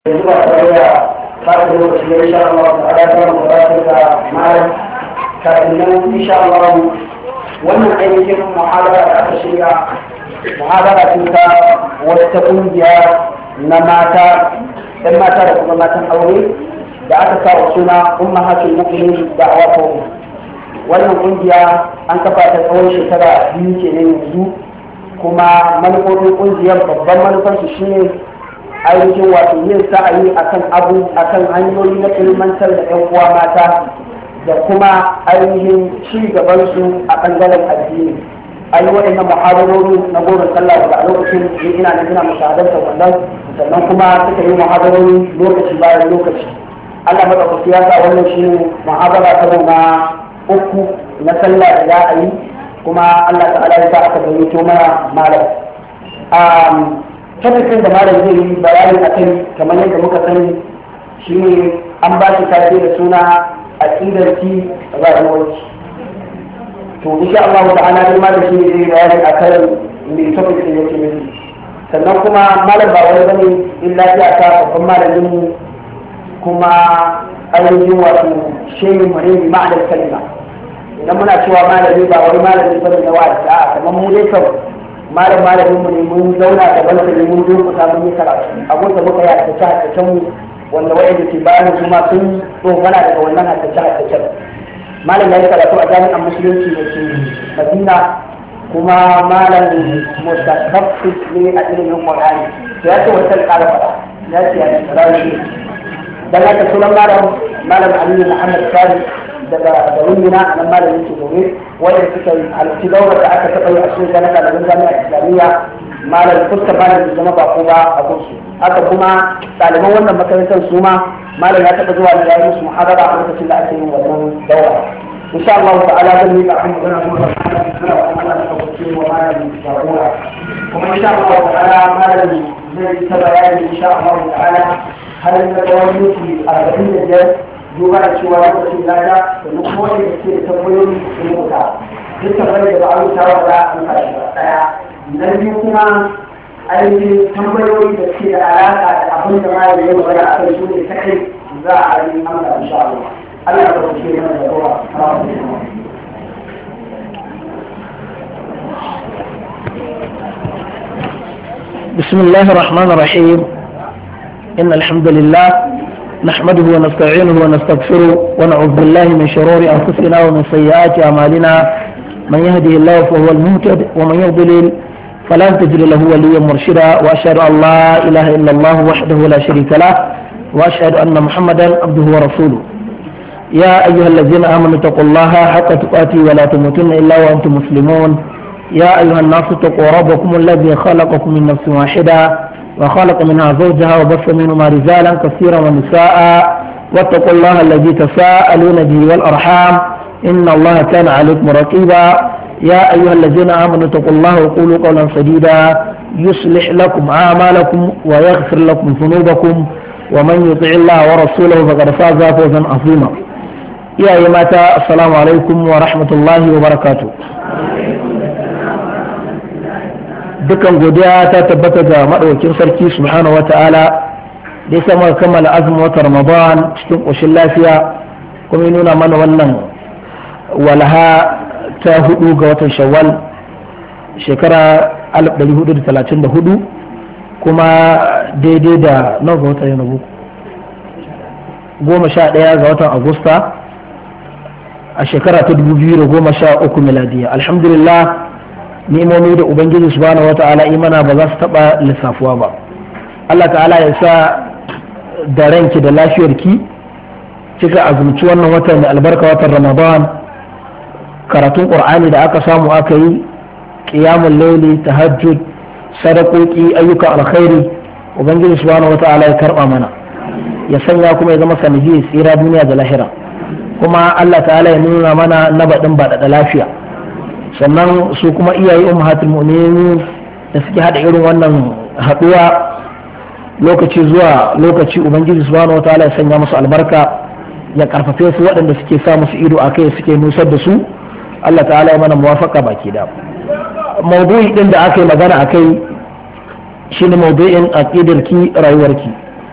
yanzu ba tare da fata lokaci ya insha Allah ta'ala ta mu gabatar da malam kafin nan insha Allah wannan ainihin muhadara da aka shirya muhadara ce ta wata kungiya na mata ɗan mata da kuma matan aure da aka sa wa suna ummahatul mu'minin da awafo wannan kungiya an kafa ta tsawon shekara biyu kenan yanzu kuma manufofin kungiyar babban manufarsu shine ainihin wato yin sa'ayi akan abu akan hanyoyi na ilmantar da yan uwa mata da kuma ainihin ci gaban su a bangaren addini an yi waɗannan muhadarori na goma sallah da a lokacin da ina na ina mushahadarta wannan sannan kuma suka yi muhadarori lokaci bayan lokaci Allah madaukaki ya sa wannan shi ne muhabara ta na uku na sallah da za a yi kuma Allah ta'ala ya sa aka gayyato mana malam tabbacin da malam zai yi bayani a kai kamar yadda muka sani shi ne an ba shi tafi da suna aqidarki rayuwarki to insha Allah ta'ala dai malam shi ne zai bayani a kan me tabbacin da yake nufi sannan kuma malam ba wani bane illa ya ta babban malamin mu kuma ainihin wato shehin mu ne ma'anar kalma idan muna cewa malami ba wani malami bane na wa'azi a'a kamar mu dai kawai malam malamin mu ne mun zauna da bansa ne mun durkusa mun yi karatu abin da muka yi haddace haddacen mu wanda wa'anda ke bayan su ma sun tsofana daga wannan haddace haddacen malam ya yi karatu a jami'an musulunci da ke madina kuma malam mustaqaffis ne a ilimin qur'ani to ya ce wata ƙara fara ya ce ya ce rawi dan haka sunan malam malam aliyu muhammad sani daga garin mina a nan malamin ke gobe wanda suka yi halarci daular da aka taɓa yi a cikin jami'a ɗaliban jami'a islamiyya malam fuskar malam bai zama ba ko ba a kunsu haka kuma ɗaliban wannan makarantar su ma malam ya taɓa zuwa ne ya yi musu muhadara a lokacin da ake yin wannan daura insha Allah ta'ala zan yi kafin magana kuma ba ana kuma Allah ta kwace wa malam jagora kuma insha Allah ta'ala malam zai ta bayani insha Allah ta'ala har na tsawon minti arba'in da biyar duba da cewa lokacin lada da kuma wanda da ke da tambayoyi da rubuta duk tambayar da ba a rubuta wa za a rubuta shi ba daya na biyu kuma ainihin tambayoyi da ke da alaƙa da abin da ma ya magana a kai su ne kaɗai za a yi amsa insha Allah Allah ya ɗauke mana da ruwa بسم الله الرحمن الرحيم إن الحمد لله نحمده ونستعينه ونستغفره ونعوذ بالله من شرور أنفسنا ومن سيئات أعمالنا من يهده الله فهو المهتد ومن يضلل فلا تجد له وليا مرشدا وأشهد أن لا إله إلا الله وحده لا شريك له وأشهد أن محمدا عبده ورسوله يا أيها الذين آمنوا اتقوا الله حق تقاته ولا تموتن إلا وأنتم مسلمون يا أيها الناس اتقوا ربكم الذي خلقكم من نفس واحدة وخلق منها زوجها وبث منهما رجالا كثيرا ونساء واتقوا الله الذي تساءلون به والأرحام إن الله كان عليكم رقيبا يا أيها الذين آمنوا اتقوا الله وقولوا قولا سديدا يصلح لكم أعمالكم ويغفر لكم ذنوبكم ومن يطع الله ورسوله فقد فاز فوزا عظيما يا أيها السلام عليكم ورحمة الله وبركاته dukan godiya ta tabbata ga maɗaukin sarki subhanahu wata'ala da ya sama kammala azumin watan ramadan cikin ƙoshin lafiya kuma ya nuna mana wannan walaha ta hudu ga watan shawwal shekara 1434 kuma daidai da nawa ga watan yanabu goma sha ɗaya ga watan agusta a shekara ta 2013 miladiya alhamdulillah ni'imomi da ubangiji subhanahu wata'ala imana ba za su taba lissafuwa ba Allah ta'ala ya sa da ranki da lafiyarki kika azumci wannan watan da albarka watan ramadan karatun qur'ani da aka samu aka yi qiyamul layli tahajjud sadakoki ayyuka alkhairi ubangiji subhanahu wata'ala ya karba mana ya sanya kuma ya zama sanadi tsira duniya da lahira kuma Allah ta'ala ya nuna mana na baɗin ba da lafiya sannan su kuma iyaye ummahatul mu'minin da suke hada irin wannan haduwa lokaci zuwa lokaci ubangiji subhanahu wataala ya sanya musu albarka ya karfafe su waɗanda suke sa musu ido a kai suke nusar da su Allah ta'ala ya mana muwafaka baki da maudu'i din da aka yi magana a kai shine maudu'in aqidarki rayuwarki